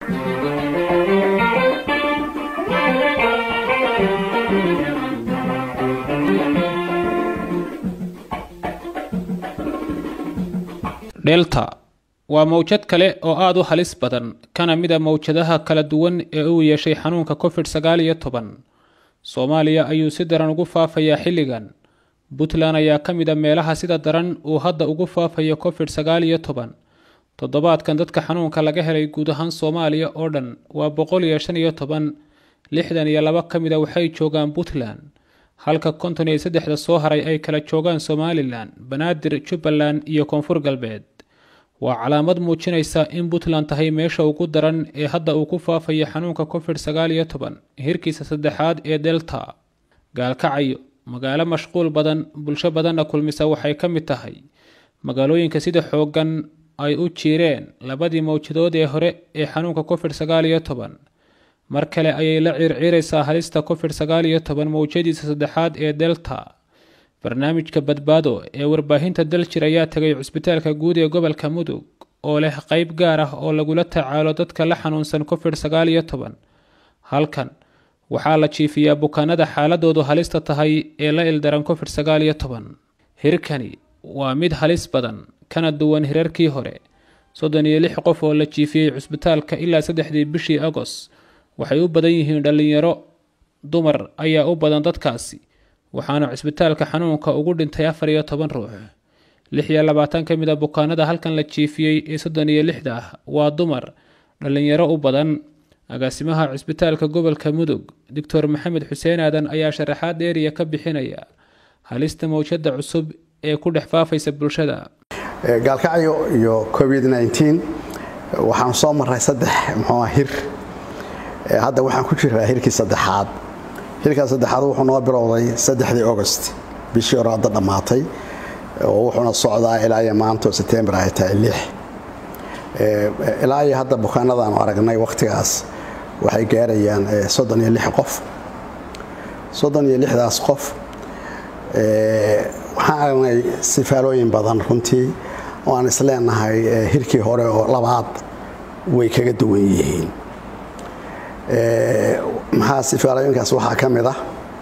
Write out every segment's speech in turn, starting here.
delta waa mawjad kale oo aada u halis badan kana mid a mawjadaha kala duwan ee uu yeeshay xanuunka covid sagaal iyo toban soomaaliya ayuu si daran ugu faafayaa xilligan puntland ayaa ka mid a meelaha sida daran uu hadda ugu faafayo covid sagaal iyo toban toddobaadkan dadka xanuunka laga helay guud ahaan soomaaliya oo dhan waa boqol iyo shan iyo toban lixdan iyo laba ka mid a waxay joogaan puntland halka konton iyo saddexda soo haray ay kala joogaan somalilan banaadir jubbaland iyo koonfur galbeed waa calaamad muujinaysa in puntland tahay meesha ugu daran ee hadda uu ku faafayo xanuunka covid sagaal iyo toban hirkiisa saddexaad ee delta gaalkacayo magaalo mashquul badan bulsho badanna kulmisa waxay ka mid tahay magaalooyinka sida xooggan ay u jiireen labadii mawjadood ee hore ee xanuunka covid sagaal iyo toban mar kale ayay la ciirciiraysaa halista covid sagaal iyo toban mawjadiisa saddexaad ee delta barnaamijka badbaado ee warbaahinta daljir ayaa tegay cusbitaalka guud ee gobolka mudug oo leh qeyb gaar ah oo lagula tacaalo dadka la xanuunsan covid sagaal iyo toban halkan waxaa la jiifiyaa bukaanada xaaladoodu halista tahay ee la ildaran covid sagaal iyo toban hirkani waa mid halis badan kana duwan hirarkii hore soddon iyo lix qof oo la jiifiyey cusbitaalka ilaa saddexdii bishii agos waxay u badan yihiin dhallinyaro dumar ayaa u badan dadkaasi waxaana cusbitaalka xanuunka ugu dhintay afar iyo toban ruux lix iyo labaatan ka mid a bukaanada halkan la jiifiyey ee soddon iyo lixda ah waa dumar dhallinyaro u badan agaasimaha cusbitaalka gobolka mudug doctor maxamed xuseen aadan ayaa sharaxaad dheeriya ka bixinaya halista mawjada cusub ee ku dhex faafaysa bulshada gaalkacyo iyo covid waxaan soo maray saddex muxuu hir hadda waxaan ku jiraa hirkii saddexaad hirkaa saddexaad wuxuu noo bilowday saddexdii august bishii hore hadda dhammaatay oo wuxuuna socdaa ilaa iyo maanta oo setembar ay tahay lix ilaa iyo hadda bukaanadaanu aragnay wakhtigaas waxay gaarayaan soddon iyo lix qof soddon iyo lixdaas qof waxaan aragnay sifaalooyin badan runtii oo aan isleenahay hirkii hore oo labaad way kaga duwan yihiin maxaa sifaalooyinkaas waxaa ka mid ah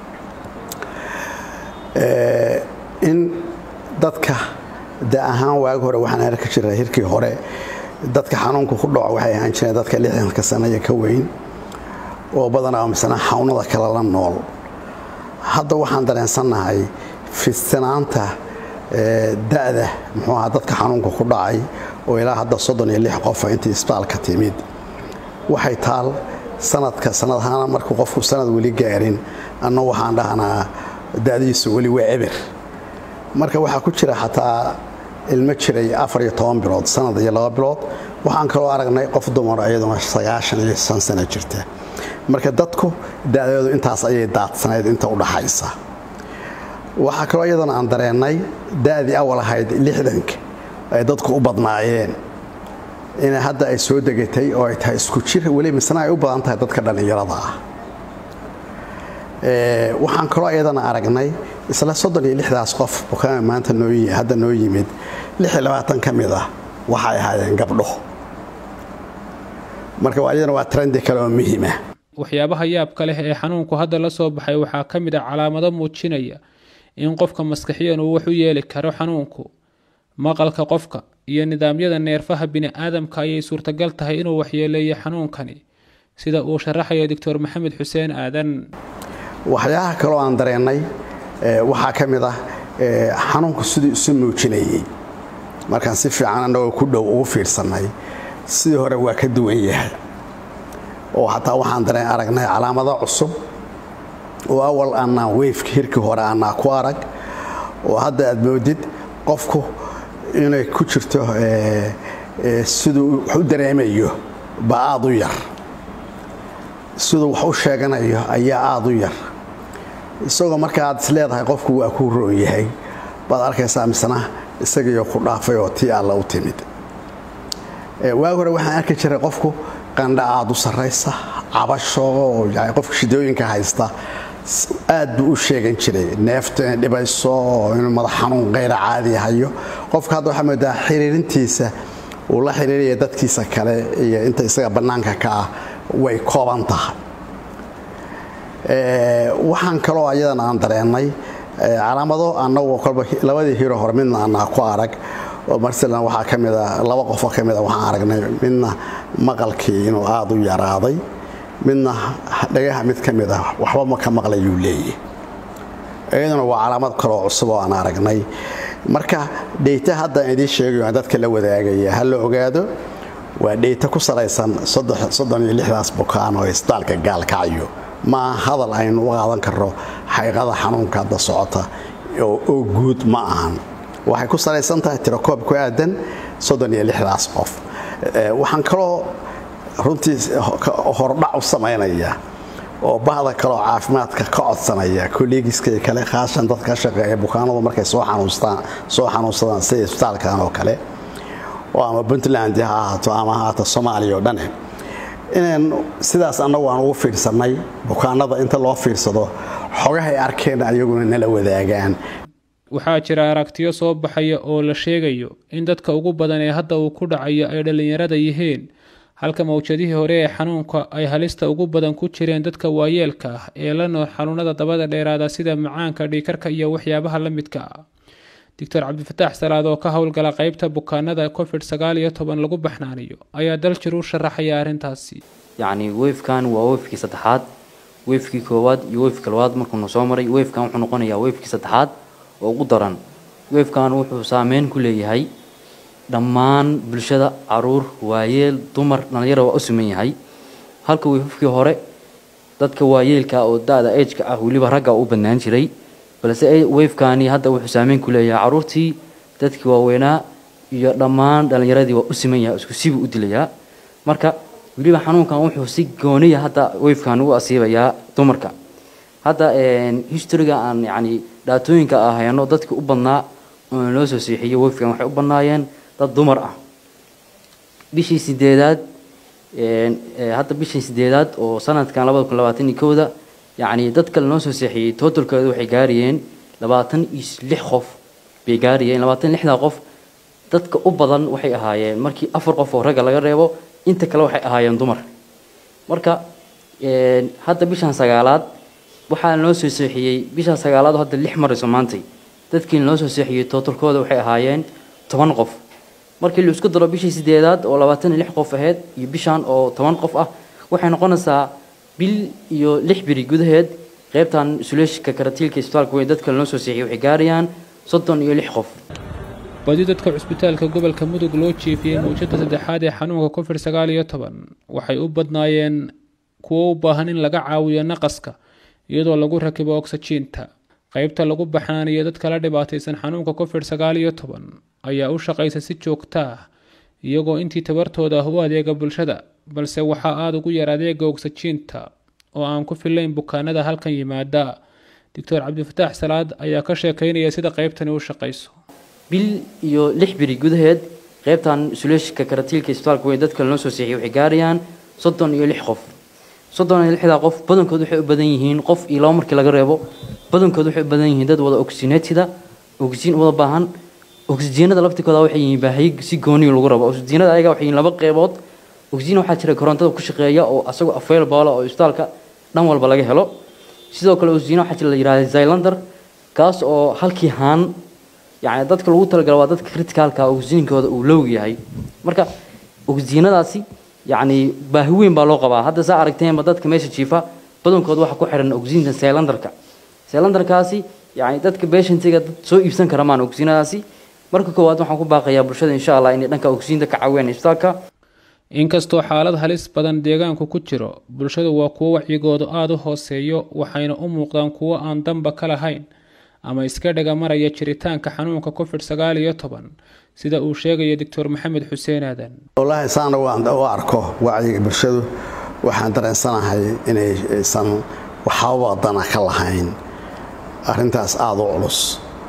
in dadka da ahaan waagi hore waxaan arki jiray hirkii hore dadka xanuunka ku dhaco waxay ahaan jireen dadka lixdanka sanaya ka weyn oo badanaa misna xawnada kale la nool hadda waxaan dareensannahay fistinaanta da'da muxuu ahaa dadka xanuunka ku dhacay oo ilaa hadda soddon iyo lix qofa intii isbitaalka timid waxay taal sanadka sanad ahaana markuu qofku sanad weli gaarin anna waxaan dhahnaa da'diisu weli waa eber marka waxaa ku jira xataa ilmo jiray afar iyo toban bilood sanad iyo laba bilood waxaan kaloo aragnay qof dumar iyaduna sagaashan iyo shan sano jirta marka dadku da'deedu intaas ayay daadsanayd inta u dhaxaysa waxaa kaloo iyadana aan dareennay da'dii awal ahayd lixdanka ay dadku u badnaayeen in hadda ay soo degatay oo ay tahay isku jir weli misna ay u badan tahay dadka dhallinyarada ah waxaan kaloo iyadana aragnay isla soddon iyo lixdaas qof bukaana maanta hadda noo yimid lix iyo labaatan ka mid ah waxay ahaayeen gabdho marka iyadana waa trendi kale oo muhiima waxyaabaha yaabka leh ee xanuunku hadda la soo baxay waxaa ka mid a calaamado muujinaya in qofka maskaxiyan uu wax u yeeli karo xanuunku maqalka qofka iyo nidaamyada neerfaha bini-aadamka ayay suurtagal tahay inuu waxyeeleeyo xanuunkani sida uu sharaxaya doctor maxamed xuseen aadan waxyaalaha kaloo aan dareennay waxaa ka mid ah xanuunku siduu isu muujinayey markaan si fiican annagoo ku dhow ugu fiirsannay sidii hore waa ka duwan yahay oo xataa waxaan dareen aragnay calaamado cusub oo awal annaa weyfka hirkii hore annaa ku arag oo hadda aad moodid qofku inay ku jirto siduu wax u dareemayo baa aad u yar siduu wax u sheeganayo ayaa aad u yar isagoo marka aad is leedahay qofku waa kuu roon yahay baad arkaysaa misna isagiioo ku dhaafay oo tii alla u timid waagi hore waxaan arki jiray qofku qandha aad u sarraysa cabasho qofka shidooyinka haysta aad buu u sheegan jiray neeftu inay dhibayso inuu madax xanuun kayra caadi hayo qofka hadda waxaa moodaa xiriirintiisa uu la xiriiraya dadkiisa kale iyo inta isaga bannaanka ka ah way kooban tahay waxaan kaloo ayadan aan dareennay calaamado annagu kolba labadii hiro hore midna anaa ku arag oo marselan waxaa ka mida laba qofoo ka mida waxaan aragnay midna maqalkii inuu aada u yaraaday midna dhagaha mid ka mid ah waxba ma ka maqlayuu leeyahy iyaduna waa calaamad kaloo cusub oo aan aragnay marka dheyta haddaan idiin sheegayo aan dadka la wadaagaya ha la ogaado waa dheyta ku salaysan soddon iyo lixdaas bukaan oo isbitaalka gaalkacyo ma hadal aynu u qaadan karno xaqiiqada xanuunka hadda socota oo guud ma ahan waxay ku salaysan tahay tirakoob ku aadan soddon iyo lixdaas qof waxaan kaloo runtii hordhac u samaynaya oo bahda kaloo caafimaadka ka codsanaya kolleegiska kale khaashan dadka ka shaqeeya bukaanadu markay soo xanuunsadaan sida isbitaalkan oo kale oo ama puntland ha ahaato ama ha ahaato soomaaliya oo dhane inaan sidaas annagu aan ugu fiirsannay bukaanada inta loo fiirsado xogahay arkeen ayaguna nala wadaagaan waxaa jira aragtiyo soo baxaya oo la sheegayo in dadka ugu badan ee hadda uu ku dhacayo ay dhallinyarada yihiin halka mawjadihii hore ee xanuunka ay halista ugu badan ku jireen dadka waayeelka ah ee la nool xanuunada dabada dheeraada sida macaanka dhiikarka iyo waxyaabaha la midka ah doctor cabdifataax salaad oo ka howlgala qeybta bukaanada covid sagaal iyo toban lagu baxnaaniyo ayaa daljir u sharaxaya arrintaasi yacni wefkan waa wefkii saddexaad wefkii koowaad iyo wefkii labaad markuuna soo maray wefkan wuxuu noqonayaa wefkii saddexaad oo ugu daran wefkan wuxuu saameyn ku leeyahay dhammaan bulshada caruur waayeel dumar dhalinyara waa u siman yahay halka wefkii hore dadka waayeelka oo da-da ageka ah weliba ragga u badnaan jiray balse wefkani hadda wuxuu saameyn ku leeyahay caruurtii dadkii waaweynaa iyo dhammaan dhalinyaradii waa u siman yahay isku sibuu u dilayaa marka weliba xanuunkan wuxuu si gooniya hadda wefkan u asiibayaa dumarka hadda historyga aan yani dhaatooyinka ah hayano dadka u badnaa oo loo soo seexiyey wefkan waxay u badnaayeen dad dumar ah bishii sideedaad hadda bishii sideedaad oo sanadkan labada kun labaatan iyo kowda yacni dadka lanoo soo seexiyey totalkooda waxay gaarayeen labaatan iyo lix qof bay gaarayeen labaatan lixdaa qof dadka u badan waxay ahaayeen markii afar qof oo ragga laga reebo inta kale waxay ahaayeen dumar marka hadda bishan sagaalaad waxaa noo soo seexiyey bishan sagaalaad oo hadda lix marayso maantay dadkii noo soo seexiyey totalkooda waxay ahaayeen toban qof markii la isku daro bishii sideedaad oo labaatan iyo lix qof ahayd iyo bishan oo toban qof ah waxay noqonaysaa bil iyo lix biri gudaheed qaybtan isuleshika karatiilka isbitaalka weyn dadka lanoo soo seexiyey waxay gaarayaan soddon iyo lix qof badi dadka cusbitaalka gobolka mudug loo jiifiyey mawjada saddexaad ee xanuunka covid sagaal iyo toban waxay u badnaayeen kuwo u baahan in laga caawiyo naqaska iyadoo lagu rakibo ogsajiinta qaybta lagu baxnaaniyo dadka la dhibaataysan xanuunka covid sagaal iyo toban ayaa u shaqaysa si joogta ah iyagoo intii tabartooda ah u adeega bulshada balse waxaa aada ugu yar adeega ogsajiinta oo aan ku filayn bukaanada halkan yimaada doctor cabdifataax salaad ayaa ka sheekeynaya sida qaybtani u shaqayso bil iyo lix biri gudaheed qaybtan isuleshika karatiilka isbitaalka weyn dadka lanoo soo seexiyey waxay gaarayaan soddon iyo lix qof soddon iyo lixdaa qof badankood waxay u badan yihiin qof iyo laba markii laga reebo badankood waxay u badan yihiin dad wada oxygenatida oxygen wada baahan oxygenada laftikooda waxay yihiin baahiyo si gooniyo lagu rabo oxygenada ayaga waxay yihiin laba qeybood oxygen waxaa jira korontada ku shaqeeya oo asagoo available oo isbitaalka dhan walba laga helo sidoo kale oxygen waxaa jira la yidhahda zylander kaas oo halkii haan yani dadka lagu talagalo waa dadka criticalka oxygenkooda uu lowg yahay marka oxygenadaasi yani baahi weyn baa loo qabaa hadda saa aragteenba dadka meesha jiifa badankood waxaa ku xiran oxygenka cylanderka cylanderkaasi yani dadka patientiga dad soo iibsan kara maan oxygenadaasi marka koowaad waxaan ku baaqayaa bulshada insha allah inay dhanka oxygenta ka caawiyaan isbitaalka inkastoo xaalad halis badan deegaanku ku jiro bulshadu waa kuwo wacyigoodu aada u hooseeyo waxayna u muuqdaan kuwo aan danba ka lahayn ama iska dhaga maraya jiritaanka xanuunka covid sagaal iyo toban sida uu sheegaya doctor maxamed xuseen aadan wallaahi saana waan u arko wacyiga bulshadu waxaan dareensanahay inaysan waxaba dana ka lahayn arrintaas aada u culus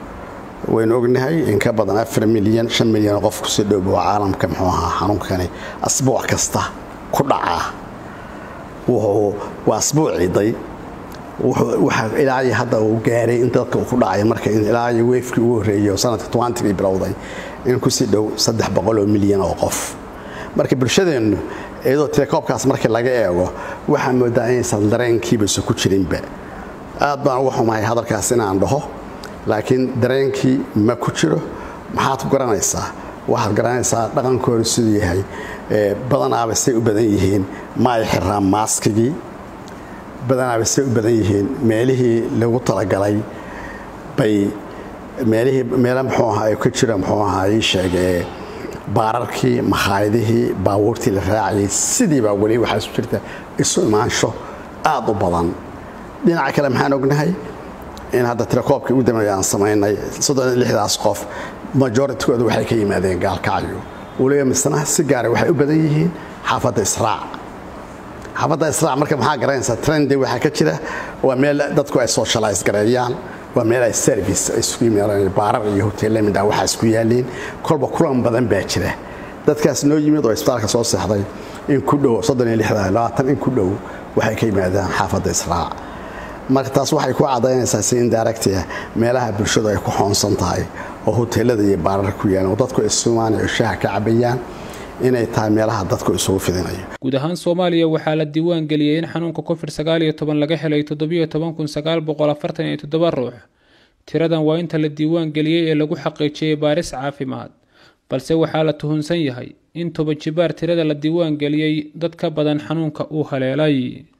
waynu ognahay in ka badan afar milyan shan milyan qof kusii dhowbo caalamka muxuu ahaa xanuunkani asbuuc kasta ku dhacaa wuxuu waa asbuuc ciiday waxaa ilaa iyo hadda uu gaaray in dadka uu ku dhacay marka ilaa iyo weefkii ugu horreeyay oo sanadka tobantigii bilowday in kusii dhow saddex boqol oo milyan oo qof marka bulshadeennu iyadoo telekoobkaas markii laga eego waxaa moodaa inaysan dareenkiibasa ku jirinba aad baan uga xumahay hadalkaas inaan dhaho laakiin dareenkii ma ku jiro maxaad ku garanaysaa waxaad garanaysaa dhaqankooda siduu yahay badanaaba say u badan yihiin ma ay xiraan maaskigii badanaaba say u badan yihiin meelihii lagu talagalay bay meelihii meela muxuu ahaa ka jira muxuu ahaa ii sheegee baararkii makhaayadihii baabuurtii la raacayay sidiibaa weli waxaa isu jirta isu imaansho aad u badan dhinaca kale maxaan ognahay in hadda telekoobkii ugu dambeeya aan samaynay soddon lixdaas qof majoritykooda waxay ka yimaadeen gaalkacyo weliba misna si gaara waxay u badan yihiin xaafadda israac xaafadda israac marka maxaa garanaysaa trendy waxaa ka jira waa meel dadku ay socialize gareeyaan waa meel ay service ay isugu yimaadaan baarar iyo hoteella midha waxaa isku yaaliin kolba kulan badan baa jira dadkaas noo yimid oo isbitaalka soo seexday in ku dhow soddon iyo lixdan labaatan in ku dhow waxay ka yimaadaan xaafadda israac marka taas waxay ku cadaynaysaa si indiractia meelaha bulshadu ay ku xoonsan tahay oo hoteelada iyo baararka ku yaalan oo dadku isumaan oo shaaha ka cabayaan inay tahay meelaha dadku isugu fidinayo guud ahaan soomaaliya waxaa la diiwaan geliyey in xanuunka covid sagaal iyo toban laga helay toddobiyo toban kun sagaal boqol afartan iyo toddoba ruux tiradan waa inta la diiwaan geliyey ee lagu xaqiijiyey baaris caafimaad balse waxaa la tuhunsan yahay in toban jibaar tirada la diiwaan geliyey dad ka badan xanuunka uu haleelay